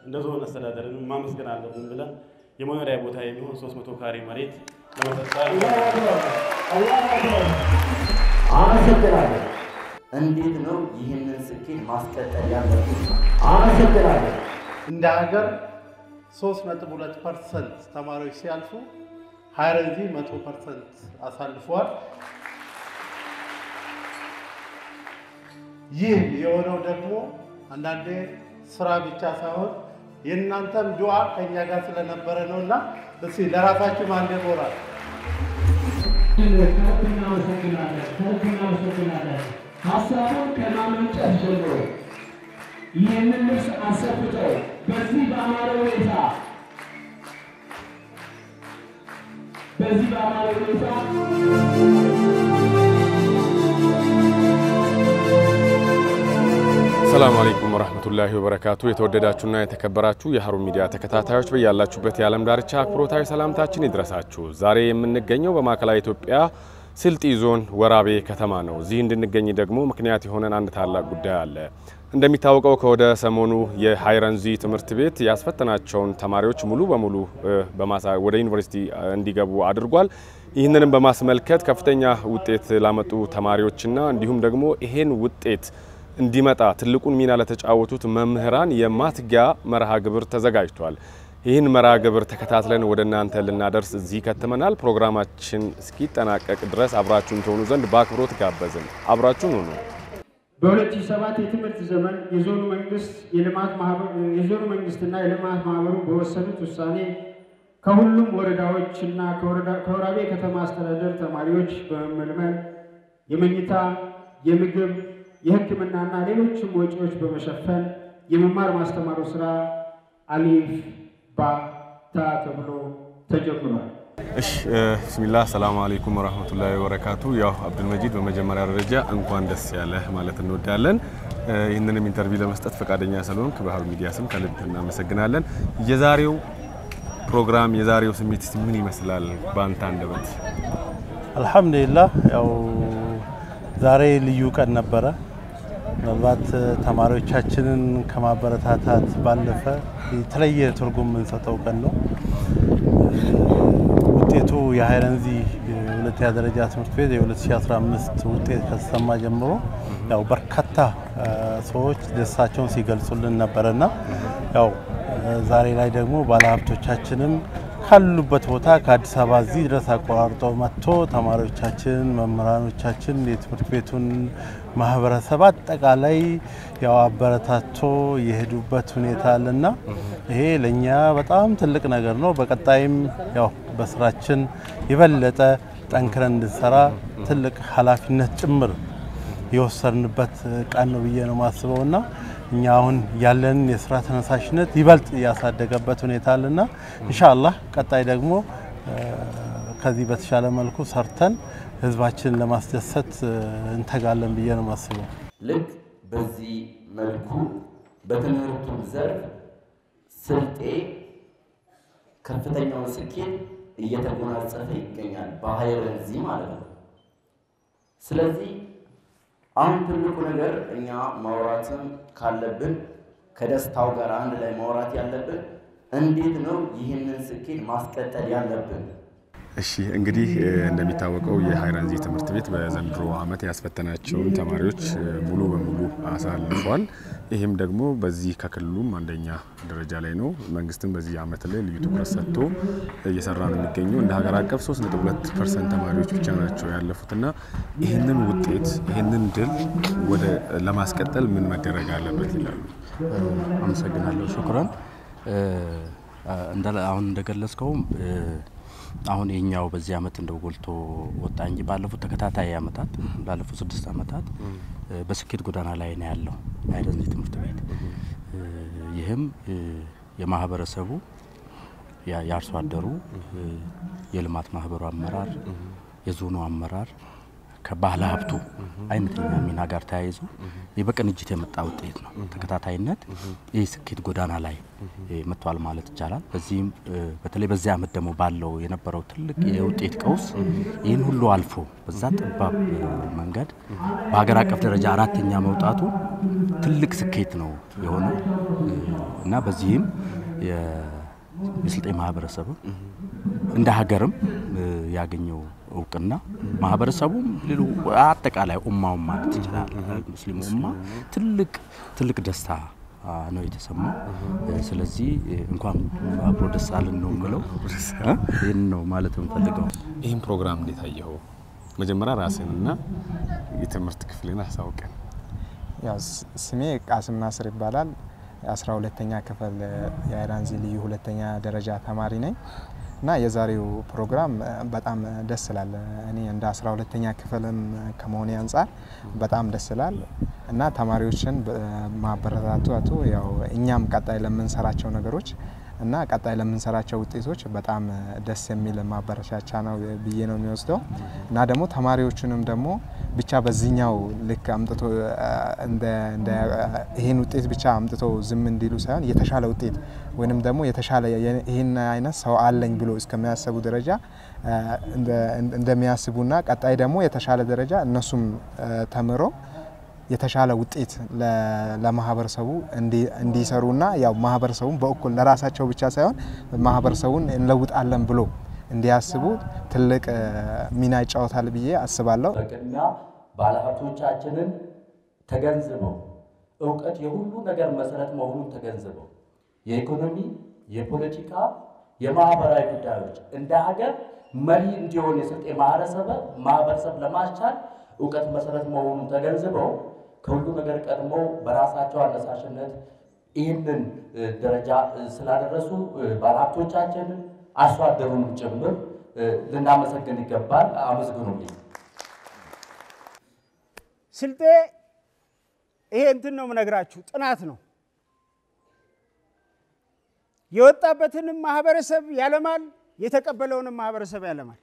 እንደ ዞን አስተዳደርን ማመስገን አለብን ብለን የመኖሪያ ቦታ የሚሆን 300 ካሬ መሬት ለመሰጣል አመሰግናለሁ። እንዴት ነው ይህንን ስኬት ማስቀጠል ያለብን? አመሰግናለሁ። እንደ ሀገር 3.2 ፐርሰንት ተማሪዎች ሲያልፉ ሀይረንዚ 100 ፐርሰንት አሳልፏል። ይህ የሆነው ደግሞ አንዳንዴ ስራ ብቻ ሳይሆን የእናንተም ዱዓ ከእኛ ጋር ስለነበረ ነው እና እስኪ ለራሳችሁ አንድ ሞራል ከልብ እናመሰግናለን። ከልብ እናመሰግናለን። ሀሳቡን ከማመንጨት ጀምሮ ይህንን ልብስ አሰፍተው በዚህ በአማረ ሁኔታ በዚህ በአማረ ሁኔታ ሰላም አለይኩም ወራህመቱላሂ ወበረካቱ። የተወደዳችሁና የተከበራችሁ የሀሩን ሚዲያ ተከታታዮች በያላችሁበት የዓለም ዳርቻ አክብሮታዊ ሰላምታችን ይድረሳችሁ። ዛሬ የምንገኘው በማዕከላዊ ኢትዮጵያ ስልጢ ዞን ወራቤ ከተማ ነው። እዚህ እንድንገኝ ደግሞ ምክንያት የሆነን አንድ ታላቅ ጉዳይ አለ። እንደሚታወቀው ከወደ ሰሞኑ የሀይረንዚ ትምህርት ቤት ያስፈተናቸውን ተማሪዎች ሙሉ በሙሉ በማሳ ወደ ዩኒቨርሲቲ እንዲገቡ አድርጓል። ይህንንም በማስመልከት ከፍተኛ ውጤት ላመጡ ተማሪዎችና እንዲሁም ደግሞ ይሄን ውጤት እንዲመጣ ትልቁን ሚና ለተጫወቱት መምህራን የማትጊያ መርሃ ግብር ተዘጋጅቷል። ይህን መርሃ ግብር ተከታትለን ወደ እናንተ ልናደርስ እዚህ ከትመናል። ፕሮግራማችን እስኪጠናቀቅ ድረስ አብራችሁን ትሆኑ ዘንድ በአክብሮት ጋበዝን። አብራችሁን ሁኑ። በ2007 የትምህርት ዘመን የዞኑ መንግስት የልማት ማህበር የዞኑ መንግስትና የልማት ማህበሩ በወሰኑት ውሳኔ ከሁሉም ወረዳዎችና ከወራቤ ከተማ አስተዳደር ተማሪዎች በመመልመል የመኝታ፣ የምግብ፣ የሕክምናና ሌሎችም ወጪዎች በመሸፈን የመማር ማስተማሩ ስራ አሊፍ ባታ ተብሎ ተጀምሯል። እሺ ብስሚላህ ሰላም አለይኩም ወራህመቱላሂ ወበረካቱ። ያው አብዱልመጂድ በመጀመሪያ ደረጃ እንኳን ደስ ያለህ ማለት እንወዳለን። ይህንንም ኢንተርቪው ለመስጠት ፈቃደኛ ስለሆንክ በሀሩን ሚዲያ ስም ከልብ እናመሰግናለን። የዛሬው ፕሮግራም የዛሬው ስሜት እስቲ ምን ይመስላል በአንተ አንደበት? አልሐምዱሊላህ ያው ዛሬ ልዩ ቀን ነበረ። ምናልባት ተማሪዎቻችንን ከማበረታታት ባለፈ የተለየ ትርጉም የምንሰጠው ቀን ነው። ውጤቱ የሀይረንዚ የሁለተኛ ደረጃ ትምህርት ቤት የ2015 ውጤት ከተሰማ ጀምሮ ያው በርካታ ሰዎች ደስታቸውን ሲገልጹልን ነበረና ያው ዛሬ ላይ ደግሞ ባለሀብቶቻችንም ካሉበት ቦታ ከአዲስ አበባ እዚህ ድረስ አቆራርጦ መጥቶ ተማሪዎቻችን፣ መምህራኖቻችን፣ የትምህርት ቤቱን ማህበረሰብ አጠቃላይ ያው አበረታቶ የሄዱበት ሁኔታ አለና ይሄ ለእኛ በጣም ትልቅ ነገር ነው። በቀጣይም ያው በስራችን የበለጠ ጠንክረን እንድንሰራ ትልቅ ኃላፊነት ጭምር የወሰንበት ቀን ነው ብዬ ነው የማስበው እና እኛ አሁን ያለንን የስራ ተነሳሽነት ይበልጥ ያሳደገበት ሁኔታ አለና ኢንሻአላህ ቀጣይ ደግሞ ከዚህ በተሻለ መልኩ ሰርተን ህዝባችንን ለማስደሰት እንተጋለን ብዬ ነው የማስበው። ልክ በዚህ መልኩ በትምህርቱም ዘርፍ ስልጤ ከፍተኛውን ስኬት እየተጎናጸፈ ይገኛል፣ በሀይረንዚ ማለት ነው። ስለዚህ አሁን ትልቁ ነገር እኛ ማውራትም ካለብን ከደስታው ጋር አንድ ላይ ማውራት ያለብን እንዴት ነው ይህንን ስኬት ማስቀጠል ያለብን? እሺ እንግዲህ እንደሚታወቀው የሀይረንዚ ትምህርት ቤት በዘንድሮ ዓመት ያስፈተናቸውን ተማሪዎች ሙሉ በሙሉ አሳልፏል። ይህም ደግሞ በዚህ ከክልሉም አንደኛ ደረጃ ላይ ነው። መንግስትም በዚህ ዓመት ላይ ልዩ ትኩረት ሰጥቶ እየሰራ ነው የሚገኘው። እንደ ሀገር አቀፍ 3.2 ፐርሰንት ተማሪዎች ብቻ ናቸው ያለፉትና ይህንን ውጤት ይህንን ድል ወደ ለማስቀጠል ምን መደረግ አለበት ይላሉ? አመሰግናለሁ። ሹክራን አሁን እንደገለጽከውም አሁን የኛው በዚህ አመት እንደው ጎልቶ ወጣ እንጂ ባለፉት ተከታታይ አመታት ላለፉት ስድስት አመታት በስኬት ጎዳና ላይ ነው ያለው ሀይረንዚ ትምህርት ቤት። ይህም የማህበረሰቡ የአርሶ አደሩ፣ የልማት ማህበሩ አመራር፣ የዞኑ አመራር ከባህለ ሀብቱ አይነተኛ ሚና ጋር ተያይዞ ይህ በቅንጅት የመጣ ውጤት ነው። ተከታታይነት ይህ ስኬት ጎዳና ላይ መጥቷል ማለት ይቻላል። በዚህም በተለይ በዚህ ዓመት ደግሞ ባለው የነበረው ትልቅ የውጤት ቀውስ ይህን ሁሉ አልፎ በዛ ጠባብ መንገድ በሀገር አቀፍ ደረጃ አራተኛ መውጣቱ ትልቅ ስኬት ነው የሆነው እና በዚህም የስልጤ ማህበረሰብ እንደ ሀገርም ያገኘው እውቅና ማህበረሰቡም ሌሎ አጠቃላይ ኡማውን ማለት ይችላል ሙስሊሙ ኡማ ትልቅ ትልቅ ደስታ ነው የተሰማው። ስለዚህ እንኳን አብሮ ደስ አለን ነው የምለው። ይህን ነው ማለት የምፈልገው። ይህን ፕሮግራም እንዴት አየኸው? መጀመሪያ ራስንና የትምህርት ክፍልን አሳውቀን። ያው ስሜ ቃስም ናስር ይባላል። የአስራ ሁለተኛ ክፍል የአይራንዚ ልዩ ሁለተኛ ደረጃ ተማሪ ነኝ እና የዛሬው ፕሮግራም በጣም ደስ ይላል። እኔ እንደ አስራ ሁለተኛ ክፍልም ከመሆኔ አንጻር በጣም ደስ ይላል እና ተማሪዎችን ማበረታቱ ያው እኛም ቀጣይ ለምንሰራቸው ነገሮች እና ቀጣይ ለምንሰራቸው ውጤቶች በጣም ደስ የሚል ማበረሻቻ ነው ብዬ ነው የሚወስደው እና ደግሞ ተማሪዎቹንም ደግሞ ብቻ በዚህኛው ልክ አምጥቶ ይህን ውጤት ብቻ አምጥቶ ዝም እንዲሉ ሳይሆን የተሻለ ውጤት ወይንም ደግሞ የተሻለ ይህን አይነት ሰው አለኝ ብሎ እስከሚያስቡ ደረጃ እንደሚያስቡና ቀጣይ ደግሞ የተሻለ ደረጃ እነሱም ተምሮ የተሻለ ውጤት ለማህበረሰቡ እንዲሰሩና ያው ማህበረሰቡን በእኩል ለራሳቸው ብቻ ሳይሆን ማህበረሰቡን እንለውጣለን ብሎ እንዲያስቡ ትልቅ ሚና ይጫወታል ብዬ አስባለሁ። በቅድሚያ ባለሀብቶቻችንን ተገንዝበው እውቀት የሁሉ ነገር መሰረት መሆኑን ተገንዝበው የኢኮኖሚ፣ የፖለቲካ፣ የማህበራዊ ጉዳዮች እንደ ሀገር መሪ እንዲሆን የስልጤ ማህበረሰብ ማህበረሰብ ለማስቻል እውቀት መሰረት መሆኑን ተገንዝበው ከሁሉ ነገር ቀድሞ በራሳቸው አነሳሽነት ይህንን ደረጃ ስላደረሱ ባለሀብቶቻችንን አርሶ አደሩንም ጭምር ልናመሰግን ይገባል። አመስግኑልኝ። ስልጤ ይሄ እንትን ነው የምነግራችሁ፣ ጥናት ነው። የወጣበትንም ማህበረሰብ ያለማል፣ የተቀበለውንም ማህበረሰብ ያለማል።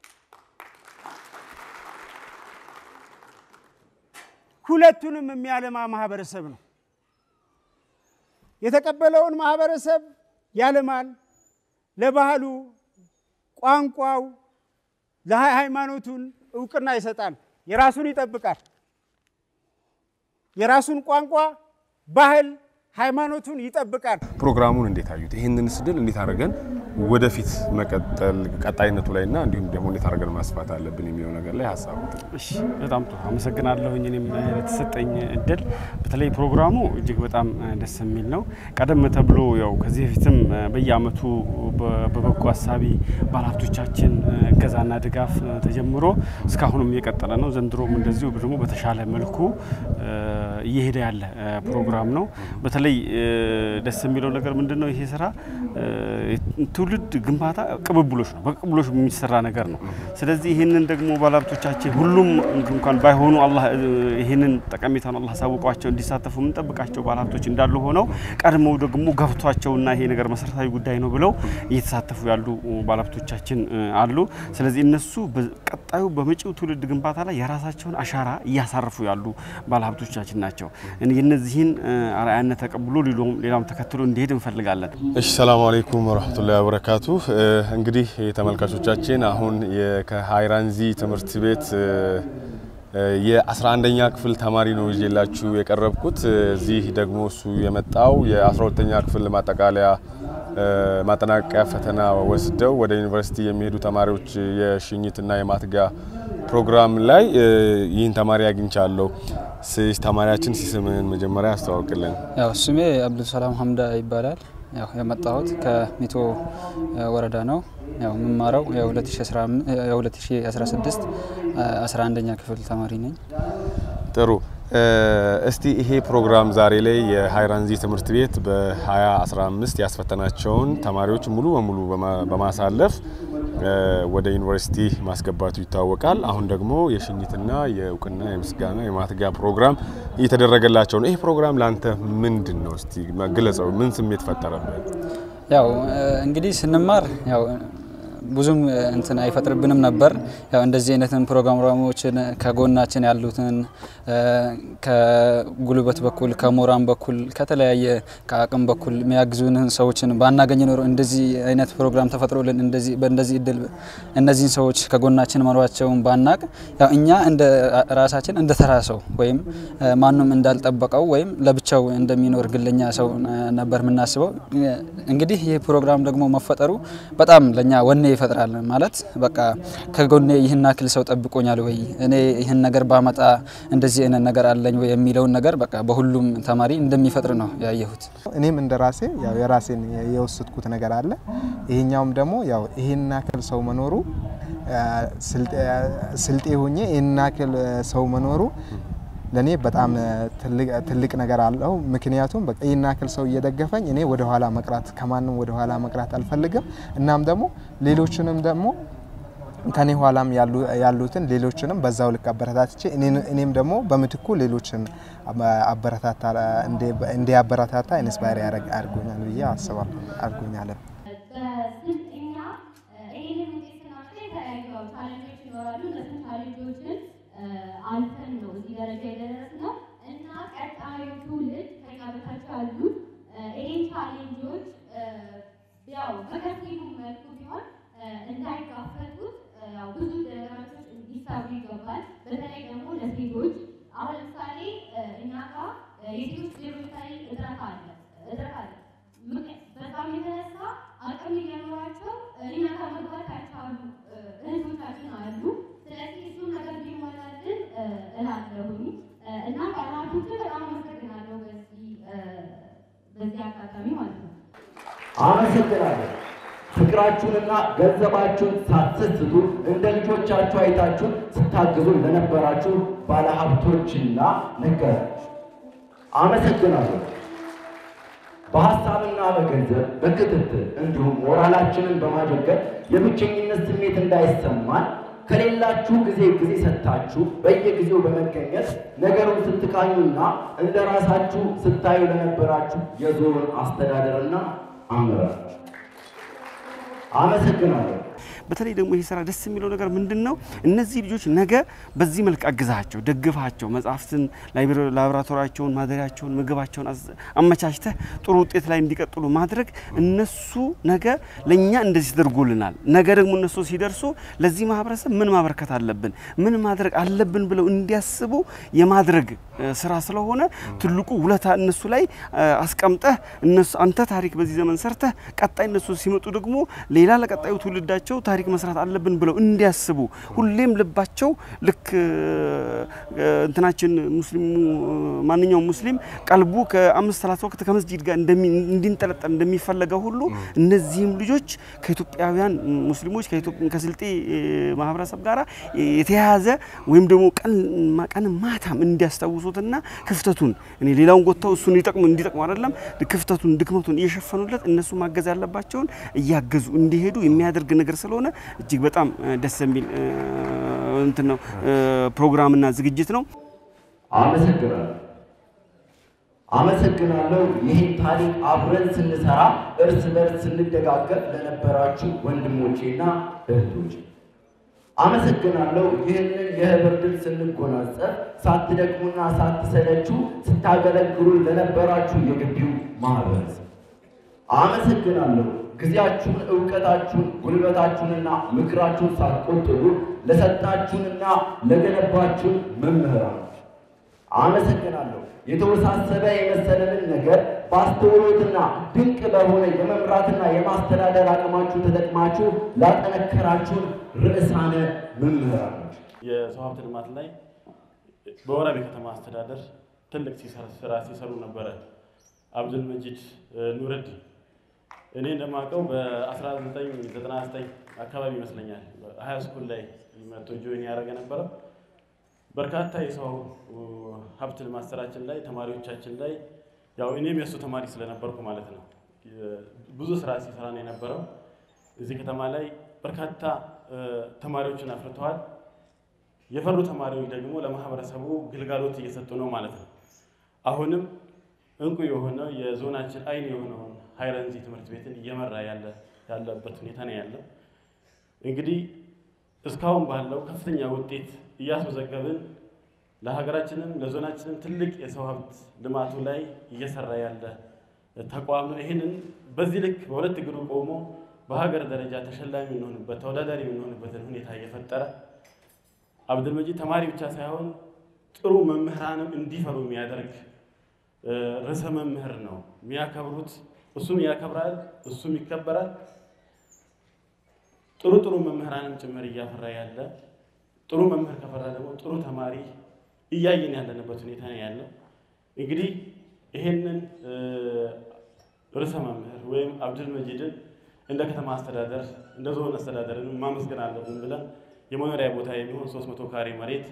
ሁለቱንም የሚያለማ ማህበረሰብ ነው። የተቀበለውን ማህበረሰብ ያለማል፣ ለባህሉ፣ ቋንቋው፣ ለሃይማኖቱን እውቅና ይሰጣል። የራሱን ይጠብቃል። የራሱን ቋንቋ፣ ባህል፣ ሃይማኖቱን ይጠብቃል። ፕሮግራሙን እንዴት አዩት? ይህንን ስድል እንዴት አድርገን ወደፊት መቀጠል ቀጣይነቱ ላይ እና እንዲሁም ደግሞ እንዴት አድርገን ማስፋት አለብን የሚለው ነገር ላይ ሀሳቡ እሺ በጣም ጥሩ አመሰግናለሁኝ። እኔም ለተሰጠኝ እድል በተለይ ፕሮግራሙ እጅግ በጣም ደስ የሚል ነው። ቀደም ተብሎ ያው ከዚህ በፊትም በየአመቱ በበጎ አሳቢ ባለሀብቶቻችን እገዛና ድጋፍ ተጀምሮ እስካሁንም እየቀጠለ ነው። ዘንድሮም እንደዚሁ ደግሞ በተሻለ መልኩ እየሄደ ያለ ፕሮግራም ነው። በተለይ ደስ የሚለው ነገር ምንድን ነው? ይሄ ስራ ትውልድ ግንባታ ቅብብሎች ነው። በቅብብሎች የሚሰራ ነገር ነው። ስለዚህ ይህንን ደግሞ ባለሀብቶቻችን ሁሉም እንኳን ባይሆኑ አላህ ይህንን ጠቀሜታን አላህ ሳውቋቸው እንዲሳተፉ የምንጠብቃቸው ባለሀብቶች እንዳሉ ሆነው ቀድመው ደግሞ ገብቷቸውና ይሄ ነገር መሰረታዊ ጉዳይ ነው ብለው እየተሳተፉ ያሉ ባለሀብቶቻችን አሉ። ስለዚህ እነሱ ቀጣዩ በመጪው ትውልድ ግንባታ ላይ የራሳቸውን አሻራ እያሳረፉ ያሉ ባለሀብቶቻችን ናቸው። የነዚህን አርአያነት ተቀብሎ ሌላም ተከትሎ እንዲሄድ እንፈልጋለን። እሺ፣ ሰላም አለይኩም ወረህመቱላሂ ወበረካቱ። እንግዲህ ተመልካቾቻችን አሁን ከሀይራንዚ ትምህርት ቤት የ11ኛ ክፍል ተማሪ ነው ይዤላችሁ የቀረብኩት። እዚህ ደግሞ እሱ የመጣው የ12ኛ ክፍል ማጠቃለያ ማጠናቀቂያ ፈተና ወስደው ወደ ዩኒቨርሲቲ የሚሄዱ ተማሪዎች የሽኝትና የማትጋ ፕሮግራም ላይ ይህን ተማሪ አግኝቻለሁ። ተማሪያችን ሲስምን መጀመሪያ ያስተዋውቅልን። ያው ስሜ አብዱልሰላም ሀምዳ ይባላል። ያው የመጣሁት ከሚቶ ወረዳ ነው። ያው የምማረው የ2016 11ኛ ክፍል ተማሪ ነኝ። ጥሩ። እስቲ ይሄ ፕሮግራም ዛሬ ላይ የሀይራንዚ ትምህርት ቤት በ2015 ያስፈተናቸውን ተማሪዎች ሙሉ በሙሉ በማሳለፍ ወደ ዩኒቨርሲቲ ማስገባቱ ይታወቃል። አሁን ደግሞ የሽኝትና የእውቅና የምስጋና የማትጋ ፕሮግራም እየተደረገላቸው ነው። ይሄ ፕሮግራም ለአንተ ምንድን ነው? እስቲ ግለጸው። ምን ስሜት ፈጠረብህ? ያው እንግዲህ ስንማር ያው ብዙም እንትን አይፈጥርብንም ነበር። ያው እንደዚህ አይነትን ፕሮግራሞችን ከጎናችን ያሉትን ከጉልበት በኩል ከሞራን በኩል ከተለያየ ከአቅም በኩል የሚያግዙንን ሰዎችን ባናገኝ ኖሮ እንደዚህ አይነት ፕሮግራም ተፈጥሮልን እንደዚህ በእንደዚህ እድል እነዚህን ሰዎች ከጎናችን መኖራቸውን ባናቅ ያው እኛ እንደ ራሳችን እንደ ተራ ሰው ወይም ማንም እንዳልጠበቀው ወይም ለብቻው እንደሚኖር ግለኛ ሰው ነበር የምናስበው። እንግዲህ ይህ ፕሮግራም ደግሞ መፈጠሩ በጣም ለእኛ ወኔ ይፈጥራል። ማለት በቃ ከጎኔ ይህን ያክል ሰው ጠብቆኛል ወይ እኔ ይህን ነገር ባመጣ እንደዚህ አይነት ነገር አለኝ ወይ የሚለውን ነገር በቃ በሁሉም ተማሪ እንደሚፈጥር ነው ያየሁት። እኔም እንደ ራሴ ያው የራሴን የወሰድኩት ነገር አለ። ይሄኛውም ደግሞ ያው ይሄን ያክል ሰው መኖሩ ስልጤ ሆኜ ይሄን ያክል ሰው መኖሩ ለእኔ በጣም ትልቅ ነገር አለው። ምክንያቱም በቃ ይህን ያክል ሰው እየደገፈኝ እኔ ወደ ኋላ መቅራት ከማንም ወደ ኋላ መቅራት አልፈልግም። እናም ደግሞ ሌሎችንም ደግሞ ከኔ ኋላም ያሉትን ሌሎችንም በዛው ልክ አበረታትቼ እኔም ደግሞ በምትኩ ሌሎችን አበረታታ እንዲያበረታታ ኢንስፓየር አድርጎኛል ብዬ አስባለሁ። አድርጎኛል። በስልጠኛ ይህንን ውጤት ስናስብ የተለያዩ ቻሌንጆች ይኖራሉ። እነሱን ቻሌንጆችን አልፈን ነው እዚህ ደረጃ የደረስነው እና ቀጣዩ ትውልድ ከኛ በታች ያሉ ይህን ቻሌንጆች ያው በከፊሉ መልኩ ቢሆን እንዳይጋፈጡት ያው ብዙ ነገራቶች እንዲሰሩ ይገባል። በተለይ ደግሞ ለሴቶች አሁን ለምሳሌ እኛ ጋር የሴቶች ሌሎች ላይ እጥረት አለ እጥረት አለ። በጣም የተነሳ አቅም እየኖራቸው እኛ ጋር መግባት ያልቻሉ እህቶቻችን አሉ። ስለዚህ እሱን ነገር ቢሟላልን እላለሁኝ እና ባለሀብቶችን በጣም አመሰግናለሁ በዚህ በዚህ አጋጣሚ ማለት ነው። አመሰግናለሁ። ፍቅራችሁንና ገንዘባችሁን ሳትስቱ እንደ ልጆቻችሁ አይታችሁ ስታግዙ ለነበራችሁ ባለሀብቶችና ነጋዴዎች አመሰግናለሁ። በሀሳብና በገንዘብ በክትትል እንዲሁም ሞራላችንን በማጀገን የብቸኝነት ስሜት እንዳይሰማን ከሌላችሁ ጊዜ ጊዜ ሰጥታችሁ በየጊዜው በመገኘት ነገሩን ስትቃኙና እንደ ራሳችሁ ስታዩ ለነበራችሁ የዞኑን አስተዳደርና አመራር አመሰግናለሁ። በተለይ ደግሞ ይህ ስራ ደስ የሚለው ነገር ምንድን ነው? እነዚህ ልጆች ነገ በዚህ መልክ አግዛቸው፣ ደግፋቸው፣ መጽሐፍትን፣ ላቦራቶሪያቸውን፣ ማደሪያቸውን፣ ምግባቸውን አመቻችተህ ጥሩ ውጤት ላይ እንዲቀጥሉ ማድረግ እነሱ ነገ ለእኛ እንደዚህ ተደርጎልናል። ነገ ደግሞ እነሱ ሲደርሱ ለዚህ ማህበረሰብ ምን ማበረከት አለብን፣ ምን ማድረግ አለብን ብለው እንዲያስቡ የማድረግ ስራ ስለሆነ ትልቁ ውለታ እነሱ ላይ አስቀምጠህ እነሱ አንተ ታሪክ በዚህ ዘመን ሰርተህ ቀጣይ እነሱ ሲመጡ ደግሞ ሌላ ለቀጣዩ ትውልዳቸው ታሪክ መስራት አለብን ብለው እንዲያስቡ ሁሌም ልባቸው ልክ እንትናችን ሙስሊሙ ማንኛውም ሙስሊም ቀልቡ ከአምስት ሰላት ወቅት ከመስጂድ ጋር እንዲንጠለጠል እንደሚፈለገው ሁሉ እነዚህም ልጆች ከኢትዮጵያውያን ሙስሊሞች ከስልጤ ማህበረሰብ ጋር የተያያዘ ወይም ደግሞ ቀን ማታም እንዲያስታውሱትና ክፍተቱን እኔ ሌላውን ጎተው እሱን እንዲጠቅሙ እንዲጠቅሙ አይደለም ክፍተቱን ድክመቱን እየሸፈኑለት እነሱ ማገዝ ያለባቸውን እያገዙ እንዲሄዱ የሚያደርግ ነገር ስለሆነ እጅግ በጣም ደስ የሚል እንትን ነው ፕሮግራምና ዝግጅት ነው። አመሰግናለሁ። አመሰግናለሁ። ይህን ታሪክ አብረን ስንሰራ እርስ በርስ ስንደጋገፍ ለነበራችሁ ወንድሞቼና እህቶቼ አመሰግናለሁ። ይህንን የህብር ድል ስንጎናጸፍ ሳትደክሙና ሳትሰለችሁ ስታገለግሉን ለነበራችሁ የግቢው ማህበረሰብ አመሰግናለሁ። ጊዜያችሁን፣ እውቀታችሁን፣ ጉልበታችሁንና ምክራችሁን ሳትቆጥቡ ለሰጣችሁንና ለገነባችሁን መምህራኖች አመሰግናለሁ። የተወሳሰበ የመሰለንን ነገር በአስተውሎትና ድንቅ በሆነ የመምራትና የማስተዳደር አቅማችሁ ተጠቅማችሁ ላጠነከራችሁን ርዕሳነ መምህራኖች የሰው ሀብት ልማት ላይ በወራቤ ከተማ አስተዳደር ትልቅ ስራ ሲሰሩ ነበረ። አብዱል መጂድ ኑረዲን እኔ እንደማውቀው በ1999 አካባቢ ይመስለኛል ሀያ ስኩል ላይ መቶ ጆይን ያደረገ ነበረው። በርካታ የሰው ሀብት ልማት ስራችን ላይ ተማሪዎቻችን ላይ ያው እኔም የእሱ ተማሪ ስለነበርኩ ማለት ነው ብዙ ስራ ሲሰራ ነው የነበረው። እዚህ ከተማ ላይ በርካታ ተማሪዎችን አፍርተዋል። የፈሩ ተማሪዎች ደግሞ ለማህበረሰቡ ግልጋሎት እየሰጡ ነው ማለት ነው። አሁንም እንቁ የሆነው የዞናችን አይን የሆነውን ሀይረንዚ ትምህርት ቤትን እየመራ ያለ ያለበት ሁኔታ ነው ያለው። እንግዲህ እስካሁን ባለው ከፍተኛ ውጤት እያስመዘገብን ለሀገራችንም ለዞናችንም ትልቅ የሰው ሀብት ልማቱ ላይ እየሰራ ያለ ተቋም ነው። ይህንን በዚህ ልክ በሁለት እግሩ ቆሞ በሀገር ደረጃ ተሸላሚ የምንሆንበት ተወዳዳሪ የምንሆንበትን ሁኔታ እየፈጠረ አብዱልመጂድ ተማሪ ብቻ ሳይሆን ጥሩ መምህራንም እንዲፈሩ የሚያደርግ ርዕሰ መምህር ነው። የሚያከብሩት እሱም ያከብራል፣ እሱም ይከበራል። ጥሩ ጥሩ መምህራንም ጭምር እያፈራ ያለ ጥሩ መምህር ከፈራ ደግሞ ጥሩ ተማሪ እያየን ያለንበት ሁኔታ ነው ያለው። እንግዲህ ይሄንን ርዕሰ መምህር ወይም አብዱልመጂድን እንደ ከተማ አስተዳደር እንደ ዞን አስተዳደርን ማመስገን አለብን ብለን የመኖሪያ ቦታ የሚሆን 300 ካሬ መሬት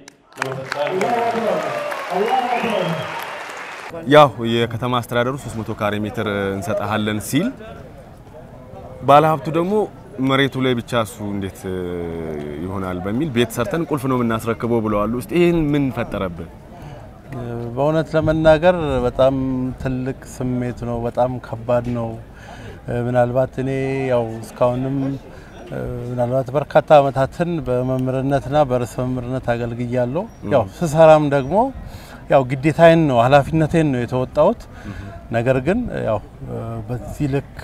ያው የከተማ አስተዳደሩ 300 ካሬ ሜትር እንሰጣለን ሲል ባለሀብቱ ደግሞ መሬቱ ላይ ብቻ እሱ እንዴት ይሆናል በሚል ቤት ሰርተን ቁልፍ ነው የምናስረክበው ብለዋል። ውስጥ ይህን ምን ፈጠረብን? በእውነት ለመናገር በጣም ትልቅ ስሜት ነው። በጣም ከባድ ነው። ምናልባት እኔ ያው እስካሁንም ምናልባት በርካታ ዓመታትን በመምህርነትና በርዕሰ መምህርነት አገልግያለሁ። ያው ስሰራም ደግሞ ያው ግዴታዬን ነው ኃላፊነቴን ነው የተወጣሁት። ነገር ግን ያው በዚህ ልክ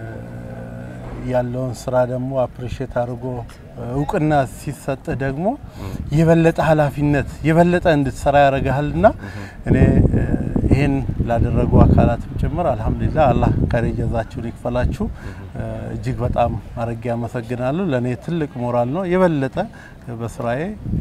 ያለውን ስራ ደግሞ አፕሪሼት አድርጎ እውቅና ሲሰጥህ ደግሞ የበለጠ ኃላፊነት የበለጠ እንድትሰራ ያደርግሃልና እኔ ይህን ላደረጉ አካላትም ጭምር አልሐምዱሊላህ አላህ ከሬ ጀዛችሁን ይክፈላችሁ። እጅግ በጣም አድርጌ አመሰግናለሁ። ለእኔ ትልቅ ሞራል ነው። የበለጠ በስራዬ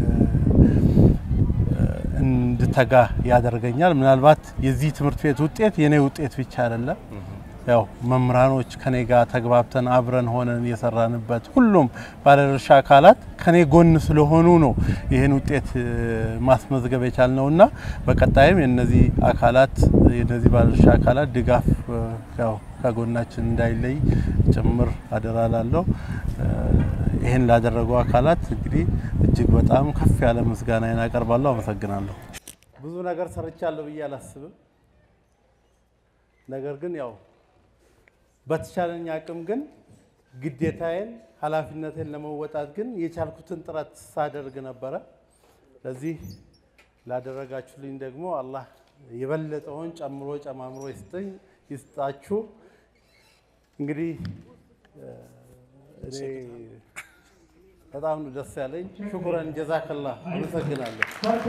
እንድተጋ ያደርገኛል። ምናልባት የዚህ ትምህርት ቤት ውጤት የኔ ውጤት ብቻ አይደለም። ያው መምህራኖች ከኔ ጋር ተግባብተን አብረን ሆነን የሰራንበት ሁሉም ባለድርሻ አካላት ከኔ ጎን ስለሆኑ ነው ይህን ውጤት ማስመዝገብ የቻልነው እና በቀጣይም የነዚህ አካላት የነዚህ ባለድርሻ አካላት ድጋፍ ያው ከጎናችን እንዳይለይ ጭምር አደራ ላለው ይህን ላደረጉ አካላት እንግዲህ እጅግ በጣም ከፍ ያለ ምስጋናዬን አቀርባለሁ። አመሰግናለሁ። ብዙ ነገር ሰርቻለሁ ብዬ አላስብም። ነገር ግን ያው በተቻለኝ አቅም ግን ግዴታዬን ኃላፊነቴን ለመወጣት ግን የቻልኩትን ጥረት ሳደርግ ነበረ። ለዚህ ላደረጋችሁልኝ ደግሞ አላህ የበለጠውን ጨምሮ ጨማምሮ ይስጠኝ ይስጣችሁ። እንግዲህ እኔ በጣም ነው ደስ ያለኝ። ሽኩረን ጀዛከላ አመሰግናለሁ።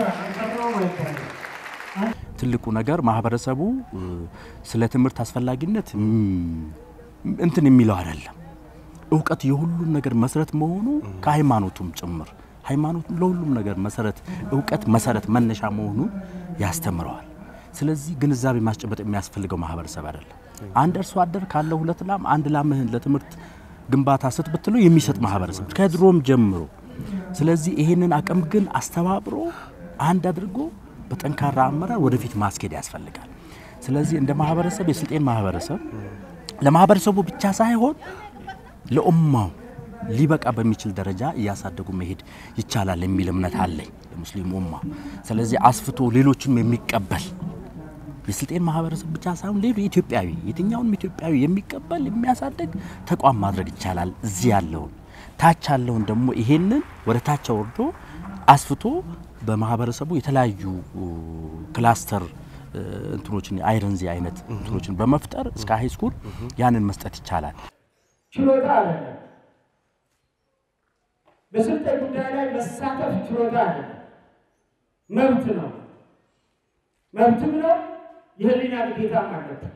ትልቁ ነገር ማህበረሰቡ ስለ ትምህርት አስፈላጊነት እንትን የሚለው አይደለም። እውቀት የሁሉም ነገር መሰረት መሆኑ ከሃይማኖቱም ጭምር ሃይማኖቱም ለሁሉም ነገር መሰረት እውቀት መሰረት መነሻ መሆኑን ያስተምረዋል። ስለዚህ ግንዛቤ ማስጨበጥ የሚያስፈልገው ማህበረሰብ አይደለም። አንድ አርሶ አደር ካለው ሁለት ላም አንድ ላምህን ለትምህርት ግንባታ ስጥ ብትለው የሚሰጥ ማህበረሰብ ከድሮም ጀምሮ። ስለዚህ ይሄንን አቅም ግን አስተባብሮ አንድ አድርጎ በጠንካራ አመራር ወደፊት ማስኬድ ያስፈልጋል። ስለዚህ እንደ ማህበረሰብ የስልጤን ማህበረሰብ ለማህበረሰቡ ብቻ ሳይሆን ለኡማው ሊበቃ በሚችል ደረጃ እያሳደጉ መሄድ ይቻላል የሚል እምነት አለኝ ለሙስሊም ኡማ። ስለዚህ አስፍቶ ሌሎችም የሚቀበል የስልጤን ማህበረሰብ ብቻ ሳይሆን ሌሎ ኢትዮጵያዊ የትኛውንም ኢትዮጵያዊ የሚቀበል የሚያሳድግ ተቋም ማድረግ ይቻላል። እዚህ ያለውን ታች ያለውን ደግሞ ይሄንን ወደ ታች ወርዶ አስፍቶ በማህበረሰቡ የተለያዩ ክላስተር እንትኖችን አይረንዚ አይነት እንትኖችን በመፍጠር እስከ ሃይ ስኩል ያንን መስጠት ይቻላል። ችሎታ አይደለም። በስልጠና ጉዳይ ላይ መሳተፍ ችሎታ አይደለም፣ መብት ነው። መብትም ነው፣ የህሊና ግዴታም አለብን።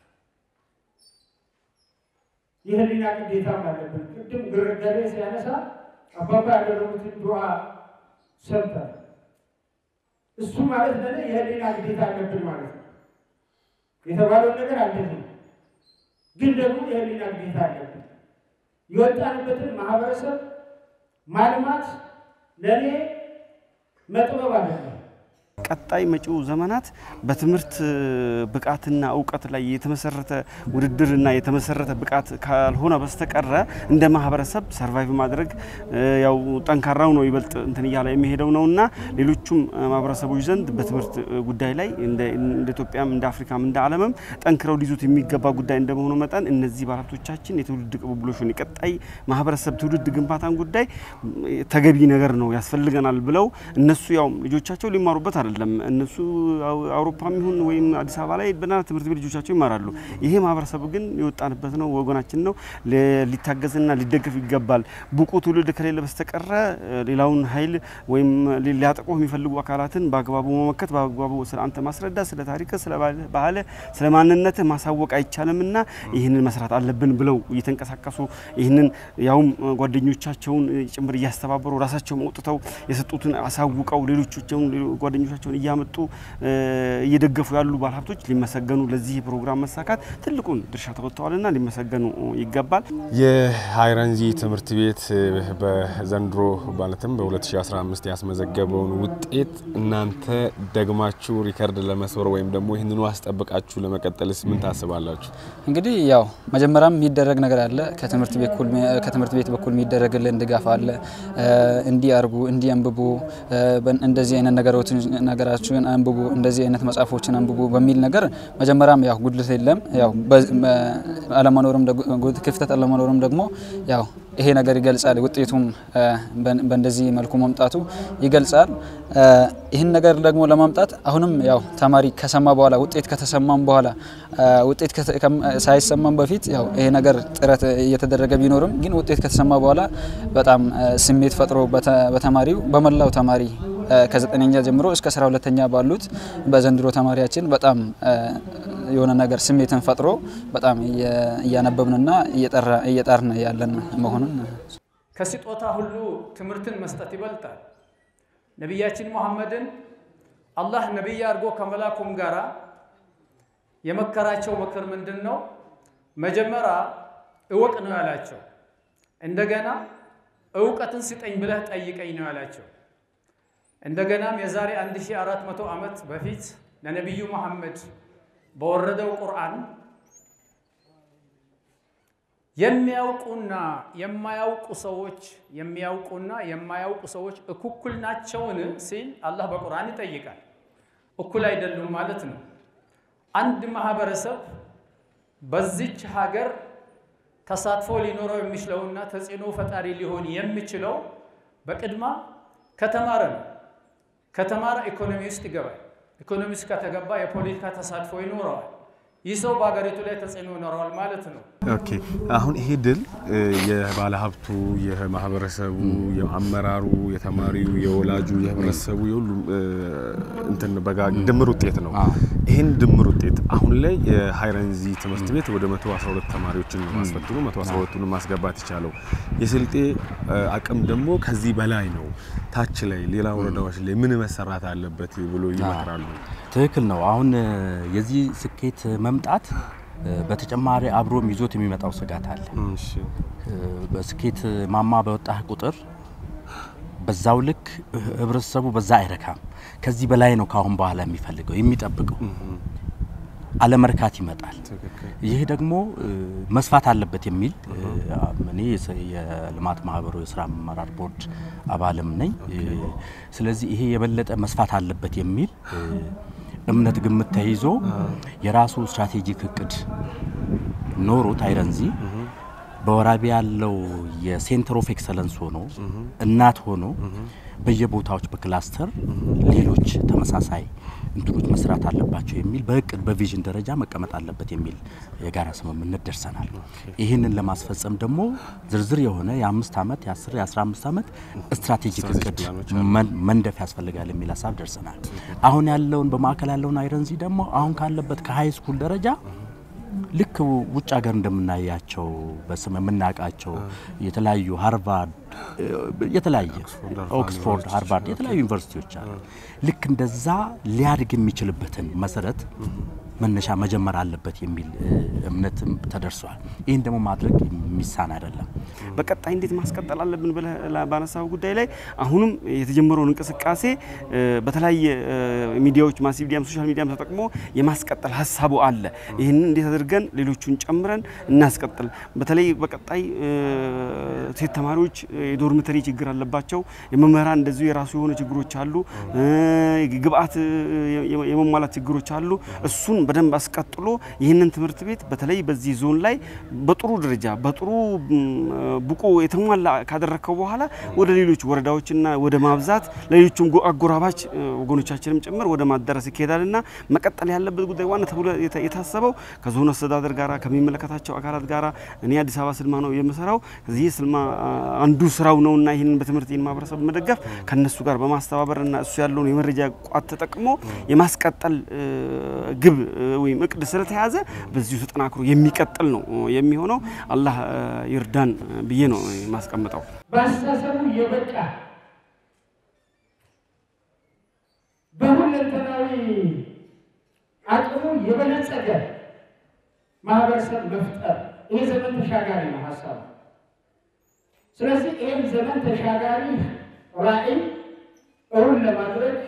የህሊና ግዴታም አለብን። ቅድም ግርገሬ ሲያነሳ አባባ ያደረጉትን ዱዓ ሰምተን እሱ ማለት ለእኔ የህሊና ግዴታ አለብን ማለት ነው። የተባለውን ነገር አለብን፣ ግን ደግሞ የህሊና ግዴታ አለብን። የወጣንበትን ማህበረሰብ ማልማት ለእኔ መጥበብ አይደለም፣ ቀጣይ መጪው ዘመናት በትምህርት ብቃትና እውቀት ላይ የተመሰረተ ውድድርና የተመሰረተ ብቃት ካልሆነ በስተቀረ እንደ ማህበረሰብ ሰርቫይቭ ማድረግ ያው ጠንካራው ነው ይበልጥ እንትን እያለ የሚሄደው ነውና ሌሎቹም ማህበረሰቦች ዘንድ በትምህርት ጉዳይ ላይ እንደ ኢትዮጵያም እንደ አፍሪካም እንደ ዓለምም ጠንክረው ሊይዙት የሚገባ ጉዳይ እንደመሆኑ መጠን እነዚህ ባለሀብቶቻችን የትውልድ ቅብብሎሹን የቀጣይ ማህበረሰብ ትውልድ ግንባታን ጉዳይ ተገቢ ነገር ነው ያስፈልገናል ብለው እነሱ ያው ልጆቻቸው ሊማሩበት አይደለም እነሱ አውሮፓም ይሁን ወይም አዲስ አበባ ላይ በና ትምህርት ቤት ልጆቻቸው ይማራሉ። ይሄ ማህበረሰብ ግን የወጣንበት ነው፣ ወገናችን ነው፣ ሊታገዝና ሊደገፍ ይገባል። ብቁ ትውልድ ከሌለ በስተቀረ ሌላውን ኃይል ወይም ሊያጠቁ የሚፈልጉ አካላትን በአግባቡ መመከት፣ በአግባቡ ስለ አንተ ማስረዳት፣ ስለ ታሪክ፣ ስለ ባህል፣ ስለ ማንነት ማሳወቅ አይቻልምና ይህንን መስራት አለብን ብለው እየተንቀሳቀሱ ይህንን ያውም ጓደኞቻቸውን ጭምር እያስተባበሩ ራሳቸውን አውጥተው የሰጡትን አሳውቀው ሌሎቻቸውን ጓደኞቻቸውን እያመጡ እየደገፉ ያሉ ባለሀብቶች ሊመሰገኑ ለዚህ ፕሮግራም መሳካት ትልቁን ድርሻ ተወጥተዋልና ሊመሰገኑ ይገባል። የሀይረንዚ ትምህርት ቤት በዘንድሮ ማለትም በ2015 ያስመዘገበውን ውጤት እናንተ ደግማችሁ ሪከርድ ለመስበር ወይም ደግሞ ይህንኑ አስጠብቃችሁ ለመቀጠልስ ምን ታስባላችሁ? እንግዲህ ያው መጀመሪያም የሚደረግ ነገር አለ። ከትምህርት ቤት በኩል የሚደረግልን ድጋፍ አለ። እንዲህ አርጉ፣ እንዲህ አንብቡ፣ እንደዚህ አይነት ነገራችን አንብቡ፣ እንደዚህ አይነት መጽሐፎችን አንብቡ በሚል ነገር መጀመሪያም ያው ጉድለት የለም። ያው አለመኖርም ክፍተት አለመኖርም ደግሞ ያው ይሄ ነገር ይገልጻል። ውጤቱም በእንደዚህ መልኩ መምጣቱ ይገልጻል። ይህን ነገር ደግሞ ለማምጣት አሁንም ያው ተማሪ ከሰማ በኋላ ውጤት ከተሰማም በኋላ ውጤት ሳይሰማም በፊት ያው ይሄ ነገር ጥረት እየተደረገ ቢኖርም ግን ውጤት ከተሰማ በኋላ በጣም ስሜት ፈጥሮ በተማሪው በመላው ተማሪ ከዘጠነኛ ጀምሮ እስከ አስራ ሁለተኛ ባሉት በዘንድሮ ተማሪያችን በጣም የሆነ ነገር ስሜትን ፈጥሮ በጣም እያነበብንና እየጣርን ያለን መሆኑን ከስጦታ ሁሉ ትምህርትን መስጠት ይበልጣል። ነቢያችን ሙሐመድን አላህ ነቢይ አድርጎ ከመላኩም ጋራ የመከራቸው ምክር ምንድን ነው? መጀመሪያ እወቅ ነው ያላቸው። እንደገና እውቀትን ስጠኝ ብለህ ጠይቀኝ ነው ያላቸው። እንደገናም የዛሬ 1400 ዓመት በፊት ለነቢዩ መሐመድ በወረደው ቁርአን የሚያውቁና የማያውቁ ሰዎች የሚያውቁና የማያውቁ ሰዎች እኩል ናቸውን ሲል አላህ በቁርአን ይጠይቃል። እኩል አይደሉም ማለት ነው። አንድ ማህበረሰብ በዚች ሀገር ተሳትፎ ሊኖረው የሚችለውና ተጽዕኖ ፈጣሪ ሊሆን የሚችለው በቅድማ ከተማረ ነው። ከተማረ ኢኮኖሚ ውስጥ ይገባል። ኢኮኖሚ ውስጥ ከተገባ የፖለቲካ ተሳትፎ ይኖረዋል። ይህ ሰው በሀገሪቱ ላይ ተጽዕኖ ይኖረዋል ማለት ነው። ኦኬ አሁን ይሄ ድል የባለሀብቱ፣ የማህበረሰቡ፣ የአመራሩ፣ የተማሪው፣ የወላጁ፣ የህብረተሰቡ የሁሉም እንትን በጋ ድምር ውጤት ነው። ይህን ድምር ውጤት አሁን ላይ የሀይረንዚ ትምህርት ቤት ወደ 112 ተማሪዎችን ማስፈትኑ 112ቱን ማስገባት የቻለው የስልጤ አቅም ደግሞ ከዚህ በላይ ነው። ታች ላይ ሌላ ወረዳዎች ላይ ምን መሰራት አለበት ብሎ ይመክራሉ? ትክክል ነው። አሁን የዚህ ስኬት መምጣት በተጨማሪ አብሮም ይዞት የሚመጣው ስጋት አለ። በስኬት ማማ በወጣህ ቁጥር በዛው ልክ ህብረተሰቡ በዛ አይረካም። ከዚህ በላይ ነው ከአሁን በኋላ የሚፈልገው የሚጠብቀው አለመርካት ይመጣል። ይህ ደግሞ መስፋት አለበት የሚል እኔ የልማት ማህበሩ የስራ አመራር ቦርድ አባልም ነኝ። ስለዚህ ይሄ የበለጠ መስፋት አለበት የሚል እምነት ግምት ተይዞ የራሱ ስትራቴጂክ እቅድ ኖሮት አይረንዚ በወራቢ ያለው የሴንተር ኦፍ ኤክሰለንስ ሆኖ እናት ሆኖ በየቦታዎች በክላስተር ሌሎች ተመሳሳይ እንትኖች መስራት አለባቸው የሚል በእቅድ በቪዥን ደረጃ መቀመጥ አለበት የሚል የጋራ ስምምነት ደርሰናል። ይህንን ለማስፈጸም ደግሞ ዝርዝር የሆነ የአምስት ዓመት የአስር የአስራ አምስት ዓመት ስትራቴጂክ እቅድ መንደፍ ያስፈልጋል የሚል ሀሳብ ደርሰናል። አሁን ያለውን በማዕከል ያለውን አይረንዚ ደግሞ አሁን ካለበት ከሀይ ስኩል ደረጃ ልክ ውጭ ሀገር እንደምናያቸው በስም የምናውቃቸው የተለያዩ ሃርቫርድ የተለያየ ኦክስፎርድ፣ ሃርቫርድ የተለያዩ ዩኒቨርሲቲዎች አሉ። ልክ እንደዛ ሊያድግ የሚችልበትን መሰረት መነሻ መጀመር አለበት የሚል እምነትም ተደርሷል። ይህን ደግሞ ማድረግ የሚሳን አይደለም። በቀጣይ እንዴት ማስቀጠል አለብን ብለህ ባነሳው ጉዳይ ላይ አሁንም የተጀመረውን እንቅስቃሴ በተለያየ ሚዲያዎች ማስ ሚዲያም ሶሻል ሚዲያም ተጠቅሞ የማስቀጠል ሀሳቡ አለ። ይህንን እንዴት አድርገን ሌሎቹን ጨምረን እናስቀጥል። በተለይ በቀጣይ ሴት ተማሪዎች የዶርምተሪ ችግር አለባቸው። የመምህራን እንደዚሁ የራሱ የሆነ ችግሮች አሉ። ግብአት የመሟላት ችግሮች አሉ። እሱን በደንብ አስቀጥሎ ይህንን ትምህርት ቤት በተለይ በዚህ ዞን ላይ በጥሩ ደረጃ በጥሩ ብቁ የተሟላ ካደረግከው በኋላ ወደ ሌሎች ወረዳዎችና ወደ ማብዛት ለሌሎችም አጎራባች ወገኖቻችንም ጭምር ወደ ማዳረስ ይካሄዳልና መቀጠል ያለበት ጉዳይ ዋና ተብሎ የታሰበው ከዞኑ አስተዳደር ጋራ ከሚመለከታቸው አካላት ጋራ እኔ አዲስ አበባ ስልማ ነው የምሰራው። ከዚህ ስልማ አንዱ ስራው ነውና ይህንን በትምህርት ይህን ማህበረሰብ መደገፍ ከነሱ ጋር በማስተባበርና እሱ ያለውን የመረጃ ቋት ተጠቅሞ የማስቀጠል ግብ ወይም እቅድ ስለተያዘ በዚሁ ተጠናክሮ የሚቀጥል ነው የሚሆነው። አላህ ይርዳን ብዬ ነው የማስቀምጠው። በአስተሳሰቡ የበቃ በሁለንተናዊ አቅሙ የበለጸገ ማህበረሰብ መፍጠር ይህ ዘመን ተሻጋሪ ነው ሀሳቡ። ስለዚህ ይህም ዘመን ተሻጋሪ ራዕይ እውን ለማድረግ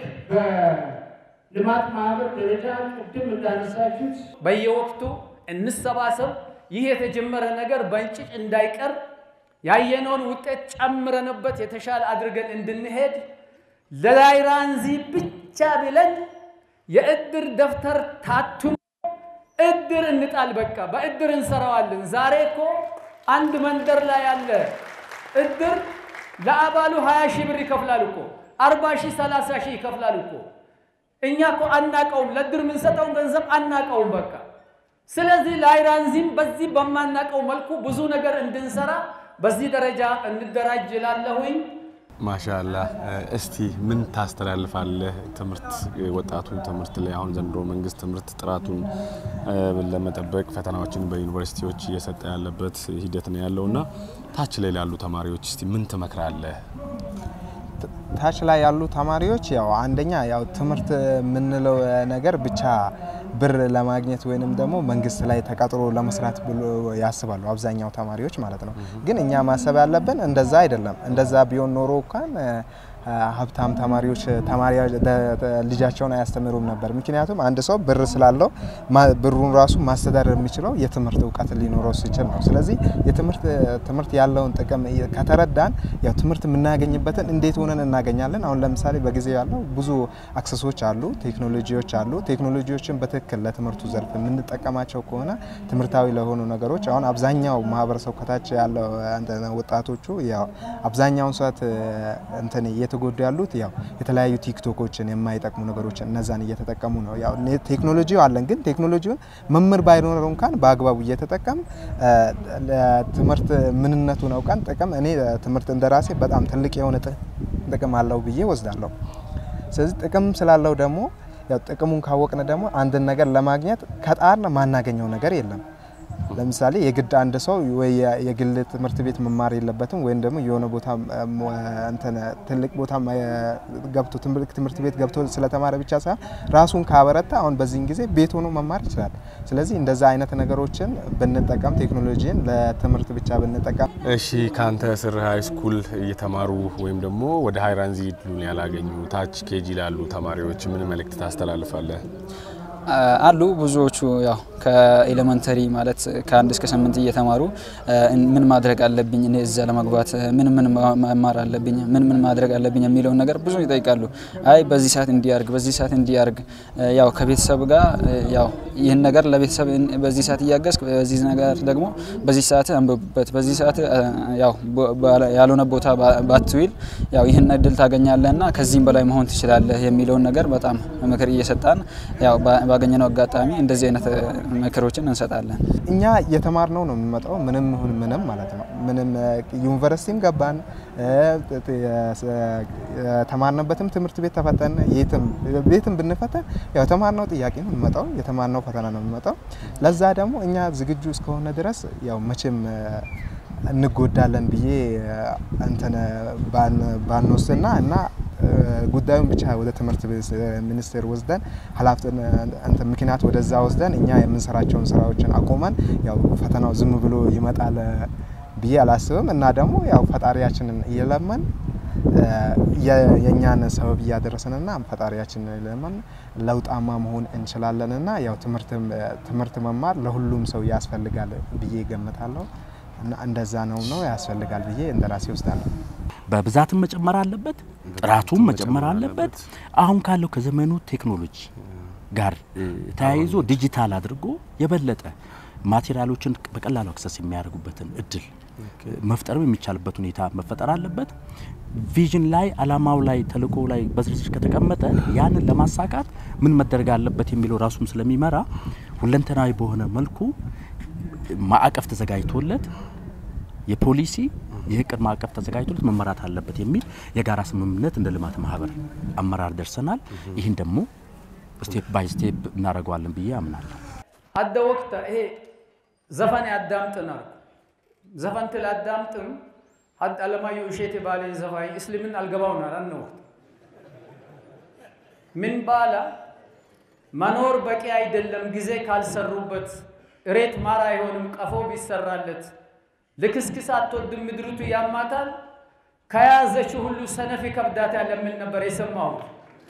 በልማት ማህበር ደረጃ ቅድም እንዳነሳችሁት በየወቅቱ እንሰባሰብ። ይህ የተጀመረ ነገር በእንጭጭ እንዳይቀር ያየነውን ውጤት ጨምረንበት የተሻለ አድርገን እንድንሄድ ለላይራንዚ ብቻ ብለን የእድር ደብተር ታትሞ እድር እንጣል። በቃ በእድር እንሰራዋለን። ዛሬ እኮ አንድ መንደር ላይ ያለ እድር ለአባሉ 20 ሺህ ብር ይከፍላል እኮ 40 ሺህ 30 ሺህ ይከፍላል እኮ። እኛ እኮ አናቀውም፣ ለእድር የምንሰጠውን ገንዘብ አናቀውም። በቃ ስለዚህ ላይራንዚም በዚህ በማናቀው መልኩ ብዙ ነገር እንድንሰራ በዚህ ደረጃ እንደራጅ እላለሁኝ። ማሻላ እስቲ ምን ታስተላልፋለህ? ትምህርት ወጣቱ ትምህርት ላይ አሁን ዘንድሮ መንግስት ትምህርት ጥራቱን ለመጠበቅ ፈተናዎችን በዩኒቨርሲቲዎች እየሰጠ ያለበት ሂደት ነው ያለው እና ታች ላይ ላሉ ተማሪዎች እስቲ ምን ትመክራለህ? ታች ላይ ያሉ ተማሪዎች ያው አንደኛ ያው ትምህርት የምንለው ነገር ብቻ ብር ለማግኘት ወይንም ደግሞ መንግስት ላይ ተቀጥሮ ለመስራት ብሎ ያስባሉ አብዛኛው ተማሪዎች ማለት ነው። ግን እኛ ማሰብ ያለብን እንደዛ አይደለም። እንደዛ ቢሆን ኖሮ እንኳን ሀብታም ተማሪዎች ተማሪ ልጃቸውን አያስተምሩም ነበር። ምክንያቱም አንድ ሰው ብር ስላለው ብሩን ራሱ ማስተዳደር የሚችለው የትምህርት እውቀት ሊኖረው ሲችል ነው። ስለዚህ የትምህርት ትምህርት ያለውን ጥቅም ከተረዳን ያው ትምህርት የምናገኝበትን እንዴት ሆነን እናገኛለን። አሁን ለምሳሌ በጊዜ ያለው ብዙ አክሰሶች አሉ፣ ቴክኖሎጂዎች አሉ። ቴክኖሎጂዎችን በትክክል ለትምህርቱ ዘርፍ የምንጠቀማቸው ከሆነ ትምህርታዊ ለሆኑ ነገሮች አሁን አብዛኛው ማህበረሰብ ከታች ያለው ወጣቶቹ ያው አብዛኛውን ሰዓት እንትን እየተጎዱ ያሉት ያው የተለያዩ ቲክቶኮችን የማይጠቅሙ ነገሮችን እነዛን እየተጠቀሙ ነው። ያው ቴክኖሎጂው አለን፣ ግን ቴክኖሎጂውን መምህር ባይኖረው እንኳን በአግባቡ እየተጠቀም ትምህርት ምንነቱን አውቀን ጥቅም እኔ ትምህርት እንደራሴ በጣም ትልቅ የሆነ ጥቅም አለው ብዬ ወስዳለሁ። ስለዚህ ጥቅም ስላለው ደግሞ ያው ጥቅሙን ካወቅን ደግሞ አንድን ነገር ለማግኘት ከጣርን ማናገኘው ነገር የለም። ለምሳሌ የግድ አንድ ሰው ወይ የግል ትምህርት ቤት መማር የለበትም ወይም ደግሞ የሆነ ቦታ እንትን ትልቅ ቦታ ገብቶ ትምህርት ቤት ገብቶ ስለተማረ ብቻ ሳይሆን ራሱን ካበረታ አሁን በዚህን ጊዜ ቤት ሆኖ መማር ይችላል። ስለዚህ እንደዛ አይነት ነገሮችን ብንጠቀም ቴክኖሎጂን ለትምህርት ብቻ ብንጠቀም። እሺ፣ ከአንተ ስር ሀይ ስኩል እየተማሩ ወይም ደግሞ ወደ ሀይራንዚ ድሉን ያላገኙ ታች ኬጂ ላሉ ተማሪዎች ምን መልእክት ታስተላልፋለህ? አሉ ብዙዎቹ ያው ከኤሌመንተሪ ማለት ከአንድ እስከ ስምንት እየተማሩ ምን ማድረግ አለብኝ እኔ እዛ ለመግባት ምን ምን መማር አለብኝ ምን ምን ማድረግ አለብኝ የሚለውን ነገር ብዙ ይጠይቃሉ። አይ በዚህ ሰዓት እንዲያርግ በዚህ ሰዓት እንዲያርግ ያው ከቤተሰብ ጋር ያው ይህን ነገር ለቤተሰብ በዚህ ሰዓት እያገዝክ በዚህ ነገር ደግሞ በዚህ ሰዓት አንብብበት በዚህ ሰዓት ያው ያልሆነ ቦታ ባትዊል ያው ይህን እድል ታገኛለህና ከዚህም በላይ መሆን ትችላለህ የሚለውን ነገር በጣም ምክር እየሰጣን ያው ባገኘነው አጋጣሚ እንደዚህ አይነት ምክሮችን እንሰጣለን። እኛ የተማርነው ነው የምንመጣው ምንም ይሁን ምንም ማለት ነው። ምንም ዩኒቨርሲቲም ገባን የተማርንበትም ትምህርት ቤት ተፈተን የትም ቤትም ብንፈተን ያው የተማርነው ጥያቄ ነው የምንመጣው፣ የተማርነው ፈተና ነው የምንመጣው። ለዛ ደግሞ እኛ ዝግጁ እስከሆነ ድረስ ያው መቼም እንጎዳለን ብዬ እንትን ባንወስድና እና ጉዳዩን ብቻ ወደ ትምህርት ሚኒስቴር ወስደን ኃላፊነት ምክንያት ወደዛ ወስደን እኛ የምንሰራቸውን ስራዎችን አቆመን ያው ፈተናው ዝም ብሎ ይመጣል ብዬ አላስብም እና ደግሞ ያው ፈጣሪያችንን እየለመን የእኛን ሰበብ እያደረስንና ፈጣሪያችንን እየለመን ለውጣማ መሆን እንችላለንና ያው ትምህርት መማር ለሁሉም ሰው ያስፈልጋል ብዬ ገምታለሁ እና እንደዛ ነው ነው ያስፈልጋል ብዬ እንደራሴ ወስዳለሁ። በብዛትም መጨመር አለበት፣ ጥራቱም መጨመር አለበት። አሁን ካለው ከዘመኑ ቴክኖሎጂ ጋር ተያይዞ ዲጂታል አድርጎ የበለጠ ማቴሪያሎችን በቀላሉ አክሰስ የሚያደርጉበትን እድል መፍጠርም የሚቻልበት ሁኔታ መፈጠር አለበት። ቪዥን ላይ አላማው ላይ ተልእኮ ላይ በዝርዝር ከተቀመጠ ያንን ለማሳካት ምን መደረግ አለበት የሚለው ራሱም ስለሚመራ ሁለንተናዊ በሆነ መልኩ ማዕቀፍ ተዘጋጅቶለት የፖሊሲ የእቅድ ማዕቀፍ ተዘጋጅቶለት መመራት አለበት የሚል የጋራ ስምምነት እንደ ልማት ማህበር አመራር ደርሰናል። ይህን ደግሞ ስቴፕ ባይ ስቴፕ እናደርገዋለን ብዬ አምናለሁ። አደ ወቅት ይሄ ዘፈን ያዳምጥናል ዘፈን ትል አዳምጥም ሀድ አለማየሁ እሸቴ ባሌን ዘፋኝ እስልምን አልገባውናል አነ ወቅት ምን ባላ መኖር በቂ አይደለም ጊዜ ካልሰሩበት እሬት ማር አይሆንም ቀፎ ቢሰራለት ልክስክስ አትወድም ምድሪቱ ያማታል ከያዘችው ሁሉ ሰነፍ ይከብዳታል የሚል ነበር የሰማሁት።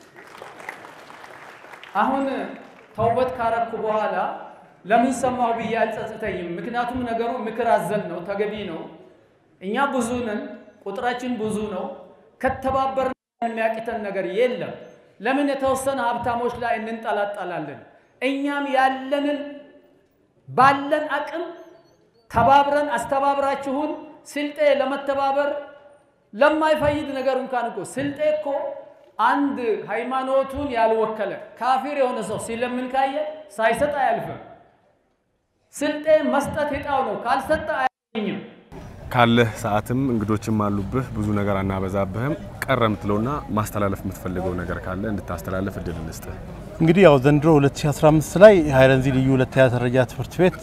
አሁን ተውበት ካረኩ በኋላ ለምን ሰማሁ ብዬ አልጸጽተኝም። ምክንያቱም ነገሩ ምክር አዘል ነው፣ ተገቢ ነው። እኛ ብዙ ነን፣ ቁጥራችን ብዙ ነው። ከተባበርን የሚያቅተን ነገር የለም። ለምን የተወሰነ ሀብታሞች ላይ እንንጠላጠላለን? እኛም ያለንን ባለን አቅም ተባብረን አስተባብራችሁን ስልጤ ለመተባበር ለማይፈይድ ነገር እንኳን እኮ ስልጤ እኮ አንድ ሃይማኖቱን ያልወከለ ካፊር የሆነ ሰው ሲለምን ካየ ሳይሰጥ አያልፍም። ስልጤ መስጠት ዕጣው ነው፣ ካልሰጠ አያገኝም። ካለህ ሰዓትም እንግዶችም አሉብህ፣ ብዙ ነገር አናበዛብህም። ቀረ የምትለውና ማስተላለፍ የምትፈልገው ነገር ካለ እንድታስተላለፍ እድል እንስጥህ። እንግዲህ ያው ዘንድሮ 2015 ላይ ሀይረንዚ ልዩ ሁለተኛ ደረጃ ትምህርት ቤት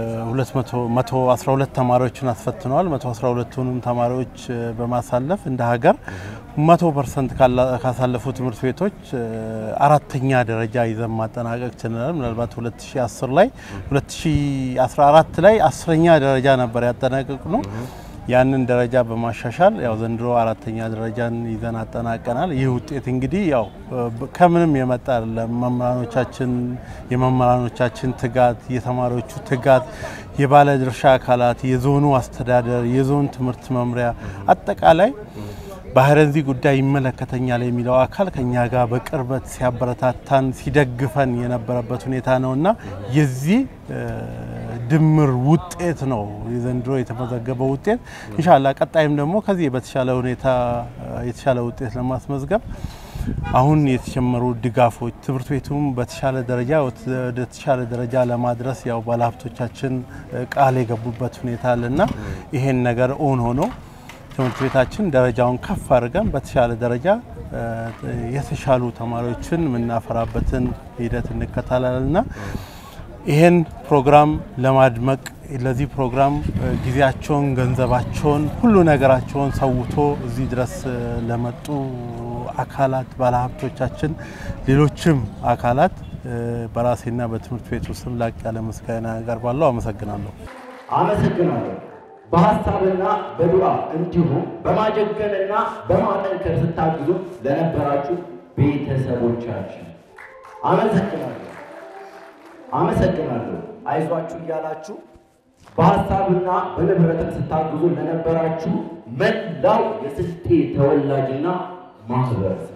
112 ተማሪዎችን አስፈትነዋል። 112ቱንም ተማሪዎች በማሳለፍ እንደ ሀገር 100 ፐርሰንት ካሳለፉ ትምህርት ቤቶች አራተኛ ደረጃ ይዘን ማጠናቀቅ ችለናል። ምናልባት 2010 ላይ 2014 ላይ አስረኛ ደረጃ ነበር ያጠናቀቅ ነው። ያንን ደረጃ በማሻሻል ያው ዘንድሮ አራተኛ ደረጃን ይዘን አጠናቀናል። ይህ ውጤት እንግዲህ ያው ከምንም የመጣ አይደለም። መምህራኖቻችን የመምህራኖቻችን ትጋት፣ የተማሪዎቹ ትጋት፣ የባለድርሻ አካላት፣ የዞኑ አስተዳደር፣ የዞን ትምህርት መምሪያ አጠቃላይ በሀይረንዚ ጉዳይ ይመለከተኛል የሚለው አካል ከኛ ጋር በቅርበት ሲያበረታታን ሲደግፈን የነበረበት ሁኔታ ነው እና የዚህ ድምር ውጤት ነው የዘንድሮ የተመዘገበው ውጤት። እንሻላ ቀጣይም ደግሞ ከዚህ በተሻለ ሁኔታ የተሻለ ውጤት ለማስመዝገብ አሁን የተጀመሩ ድጋፎች ትምህርት ቤቱም በተሻለ ደረጃ ወደ ተሻለ ደረጃ ለማድረስ ያው ባለሀብቶቻችን ቃል የገቡበት ሁኔታ አለና ይሄን ነገር ኦን ሆኖ ትምህርት ቤታችን ደረጃውን ከፍ አድርገን በተሻለ ደረጃ የተሻሉ ተማሪዎችን የምናፈራበትን ሂደት እንከተላለንና ይህን ፕሮግራም ለማድመቅ ለዚህ ፕሮግራም ጊዜያቸውን፣ ገንዘባቸውን፣ ሁሉ ነገራቸውን ሰውቶ እዚህ ድረስ ለመጡ አካላት ባለሀብቶቻችን፣ ሌሎችም አካላት በራሴና በትምህርት ቤቱ ስም ላቅ ያለ ምስጋና ያቀርባለሁ። አመሰግናለሁ። አመሰግናለሁ። በሀሳብና በዱዓ እንዲሁም በማጀገንና በማጠንከር ስታግዙ ለነበራችሁ ቤተሰቦቻችን አመሰግናለሁ አመሰግናለሁ። አይዟችሁ እያላችሁ በሀሳብና በንብረትም ስታግዙ ለነበራችሁ መላው የስልጤ ተወላጅና ማህበረሰብ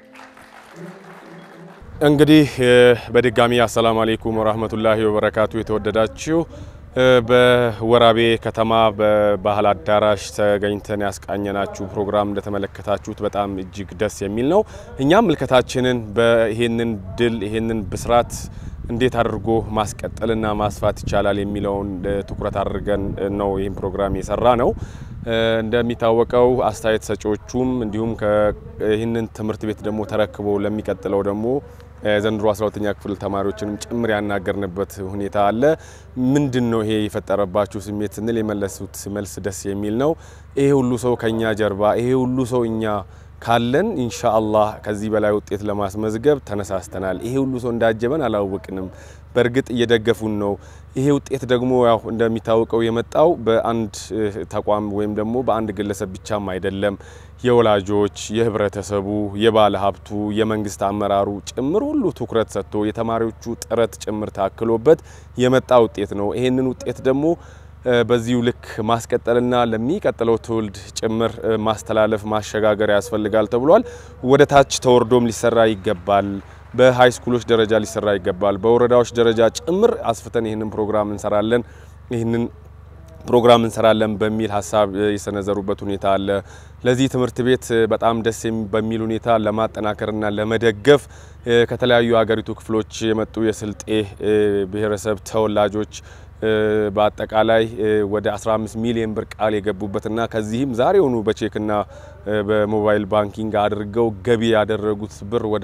እንግዲህ በድጋሚ አሰላሙ አሌይኩም ወራህመቱላሂ ወበረካቱ የተወደዳችሁ በወራቤ ከተማ በባህል አዳራሽ ተገኝተን ያስቃኘናችሁ ፕሮግራም እንደተመለከታችሁት በጣም እጅግ ደስ የሚል ነው። እኛም ምልከታችንን በይሄንን ድል ይሄንን ብስራት እንዴት አድርጎ ማስቀጠልና ማስፋት ይቻላል የሚለውን ትኩረት አድርገን ነው ይህን ፕሮግራም የሰራ ነው። እንደሚታወቀው አስተያየት ሰጪዎቹም እንዲሁም ይህንን ትምህርት ቤት ደግሞ ተረክበው ለሚቀጥለው ደግሞ ዘንድሮ 12ኛ ክፍል ተማሪዎችንም ጭምር ያናገርንበት ሁኔታ አለ። ምንድን ነው ይሄ የፈጠረባችሁ ስሜት ስንል የመለሱት መልስ ደስ የሚል ነው። ይሄ ሁሉ ሰው ከኛ ጀርባ፣ ይሄ ሁሉ ሰው እኛ ካለን ኢንሻአላህ ከዚህ በላይ ውጤት ለማስመዝገብ ተነሳስተናል። ይሄ ሁሉ ሰው እንዳጀበን አላወቅንም። በእርግጥ እየደገፉን ነው። ይሄ ውጤት ደግሞ ያው እንደሚታወቀው የመጣው በአንድ ተቋም ወይም ደግሞ በአንድ ግለሰብ ብቻም አይደለም። የወላጆች፣ የህብረተሰቡ፣ የባለ ሀብቱ፣ የመንግስት አመራሩ ጭምር ሁሉ ትኩረት ሰጥቶ የተማሪዎቹ ጥረት ጭምር ታክሎበት የመጣ ውጤት ነው። ይሄንን ውጤት ደግሞ በዚሁ ልክ ማስቀጠልና ለሚቀጥለው ትውልድ ጭምር ማስተላለፍ ማሸጋገር ያስፈልጋል ተብሏል። ወደ ታች ተወርዶም ሊሰራ ይገባል። በሀይ ስኩሎች ደረጃ ሊሰራ ይገባል። በወረዳዎች ደረጃ ጭምር አስፍተን ይህንን ፕሮግራም እንሰራለን ይህንን ፕሮግራም እንሰራለን በሚል ሀሳብ የሰነዘሩበት ሁኔታ አለ። ለዚህ ትምህርት ቤት በጣም ደስ በሚል ሁኔታ ለማጠናከርና ለመደገፍ ከተለያዩ የሀገሪቱ ክፍሎች የመጡ የስልጤ ብሔረሰብ ተወላጆች በአጠቃላይ ወደ 15 ሚሊዮን ብር ቃል የገቡበትና ከዚህም ዛሬውኑ በቼክና በሞባይል ባንኪንግ አድርገው ገቢ ያደረጉት ብር ወደ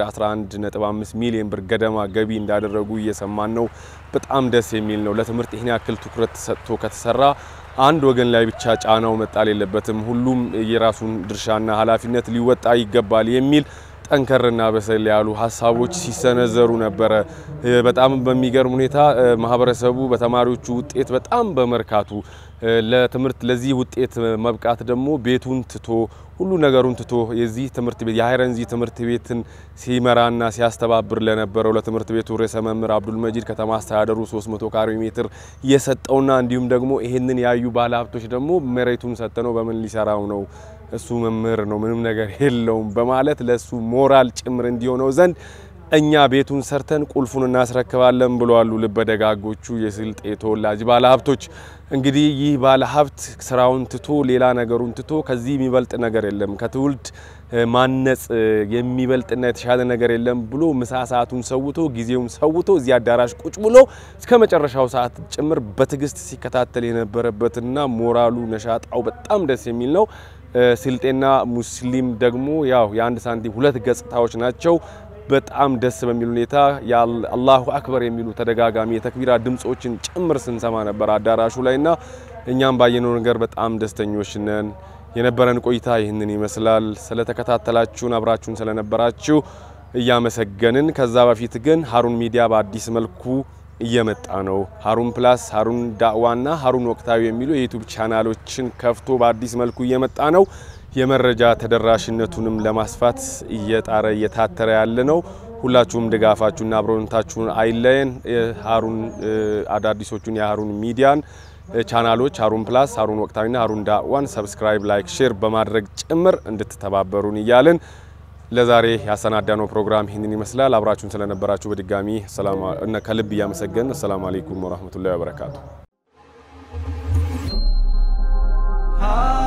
11.5 ሚሊዮን ብር ገደማ ገቢ እንዳደረጉ እየሰማን ነው። በጣም ደስ የሚል ነው። ለትምህርት ይህን ያክል ትኩረት ሰጥቶ ከተሰራ አንድ ወገን ላይ ብቻ ጫናው መጣል የለበትም። ሁሉም የራሱን ድርሻና ኃላፊነት ሊወጣ ይገባል የሚል ጠንከርና በሰል ያሉ ሀሳቦች ሲሰነዘሩ ነበረ። በጣም በሚገርም ሁኔታ ማህበረሰቡ በተማሪዎቹ ውጤት በጣም በመርካቱ ለትምህርት ለዚህ ውጤት መብቃት ደግሞ ቤቱን ትቶ ሁሉ ነገሩን ትቶ የዚህ ትምህርት ቤት የሀይረንዚ ትምህርት ቤትን ሲመራና ሲያስተባብር ለነበረው ለትምህርት ቤቱ ርዕሰ መምህር አብዱል መጂድ ከተማ አስተዳደሩ 300 ካሬ ሜትር የሰጠውና እንዲሁም ደግሞ ይሄንን ያዩ ባለሀብቶች ደግሞ መሬቱን ሰጥነው በምን ሊሰራው ነው እሱ መምህር ነው ምንም ነገር የለውም በማለት ለሱ ሞራል ጭምር እንዲሆነው ዘንድ እኛ ቤቱን ሰርተን ቁልፉን እናስረክባለን ብለዋሉ ልበ ደጋጎቹ የስልጤ ተወላጅ ባለሀብቶች። እንግዲህ ይህ ባለሀብት ስራውን ትቶ ሌላ ነገሩን ትቶ ከዚህ የሚበልጥ ነገር የለም ከትውልድ ማነጽ የሚበልጥና የተሻለ ነገር የለም ብሎ ምሳ ሰዓቱን ሰውቶ ጊዜውን ሰውቶ እዚህ አዳራሽ ቁጭ ብሎ እስከ መጨረሻው ሰዓት ጭምር በትዕግስት ሲከታተል የነበረበትና ሞራሉ ነሻጣው በጣም ደስ የሚል ነው። ስልጤና ሙስሊም ደግሞ ያው የአንድ ሳንቲም ሁለት ገጽታዎች ናቸው። በጣም ደስ በሚል ሁኔታ አላሁ አክበር የሚሉ ተደጋጋሚ የተክቢራ ድምጾችን ጭምር ስንሰማ ነበር አዳራሹ ላይና እኛም ባየነው ነገር በጣም ደስተኞች ነን። የነበረን ቆይታ ይህንን ይመስላል። ስለተከታተላችሁን አብራችሁን ስለነበራችሁ እያመሰገንን ከዛ በፊት ግን ሀሩን ሚዲያ በአዲስ መልኩ እየመጣ ነው። ሀሩን ፕላስ፣ ሀሩን ዳዕዋና ሀሩን ወቅታዊ የሚሉ የዩቱብ ቻናሎችን ከፍቶ በአዲስ መልኩ እየመጣ ነው። የመረጃ ተደራሽነቱንም ለማስፋት እየጣረ እየታተረ ያለ ነው። ሁላችሁም ድጋፋችሁና አብሮነታችሁን አይለየን። ሀሩን አዳዲሶቹን የሀሩን ሚዲያን ቻናሎች ሀሩን ፕላስ፣ ሀሩን ወቅታዊና ሀሩን ዳዕዋን ሰብስክራይብ፣ ላይክ፣ ሼር በማድረግ ጭምር እንድትተባበሩን እያልን ለዛሬ ያሰናዳነው ፕሮግራም ይህንን ይመስላል። አብራችሁን ስለነበራችሁ በድጋሚ ከልብ እያመሰገን አሰላሙ አለይኩም ወረህመቱላሂ ወበረካቱ።